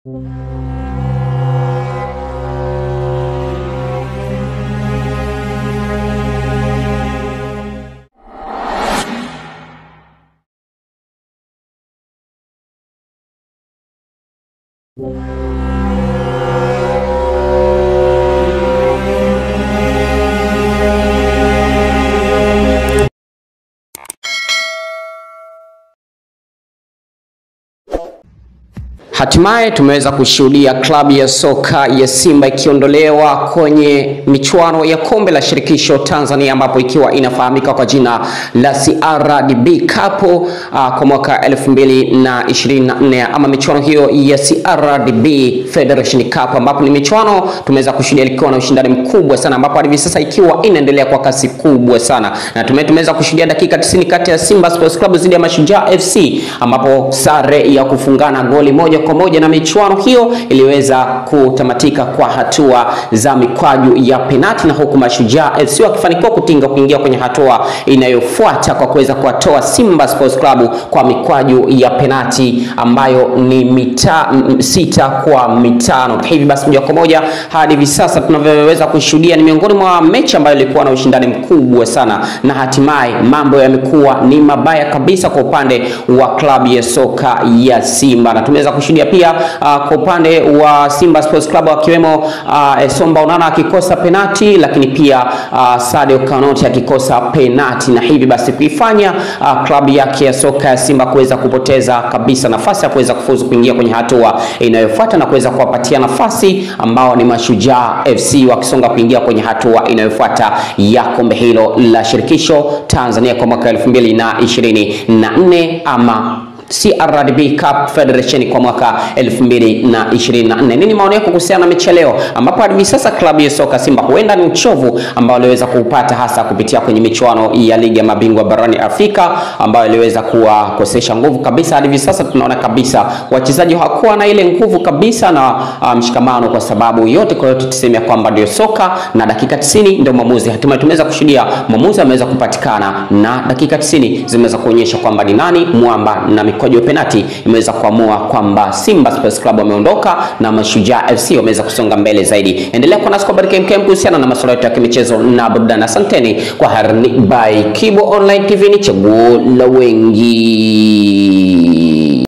Hatimaye tumeweza kushuhudia klabu ya soka ya Simba ikiondolewa kwenye michuano ya kombe la shirikisho Tanzania, ambapo ikiwa inafahamika kwa jina la CRDB Cup uh, kwa mwaka 2024 ama michuano hiyo ya CRDB Federation Cup, ambapo ni michuano tumeweza kushuhudia ikiwa na ushindani mkubwa sana, ambapo hadi hivi sasa ikiwa inaendelea kwa kasi kubwa sana, na tume tumeweza kushuhudia dakika 90 kati ya Simba Sports Club dhidi ya Mashujaa FC, ambapo sare ya kufungana goli moja kwa moja na michuano hiyo iliweza kutamatika kwa hatua za mikwaju ya penati, na huku Mashujaa FC wakifanikiwa kutinga kuingia kwenye hatua inayofuata kwa kuweza kuwatoa Simba Sports Club kwa mikwaju ya penati ambayo ni mita m- sita kwa mitano. Hivi basi moja kwa moja hadi hivi sasa tunavyoweza kushuhudia ni miongoni mwa mechi ambayo ilikuwa na ushindani mkubwa sana, na hatimaye mambo yamekuwa ni mabaya kabisa kwa upande wa klabu ya soka ya Simba, na tumeweza kushuhudia pia uh, kwa upande wa Simba Sports Club akiwemo uh, Somba Onana akikosa penati, lakini pia uh, Sadio Kanoti akikosa penati, na hivi basi kuifanya uh, klabu yake ya soka ya Simba kuweza kupoteza kabisa nafasi ya kuweza kufuzu kuingia kwenye hatua inayofuata na kuweza kuwapatia nafasi ambao ni Mashujaa FC wakisonga kuingia kwenye hatua inayofuata ya kombe hilo la shirikisho Tanzania kwa mwaka 2024 ama CRDB Cup Federation kwa mwaka 2024. Nini maoni yako kuhusiana na mechi ya leo, ambapo hadi sasa klabu ya soka Simba huenda ni uchovu ambao aliweza kuupata hasa kupitia kwenye michuano ya ligi ya mabingwa barani Afrika ambayo iliweza kuwakosesha nguvu kabisa. Hadi sasa tunaona kabisa wachezaji hawakuwa na ile nguvu kabisa na uh, mshikamano, kwa sababu yote kwa yote tuseme ya kwamba ndio soka na dakika 90 ndio mwamuzi. Hatimaye tumeweza kushuhudia mwamuzi ameweza kupatikana na dakika 90 zimeweza kuonyesha kwamba ni nani mwamba na mikwaju ya penati imeweza kuamua kwamba Simba Sports Club wameondoka na Mashujaa FC wameweza kusonga mbele zaidi. Endelea kuwa nasi kwa habari kemkem kuhusiana na masuala yote ya kimichezo na burudani. Asanteni kwa Harni by Kibo Online TV, ni chaguo la wengi.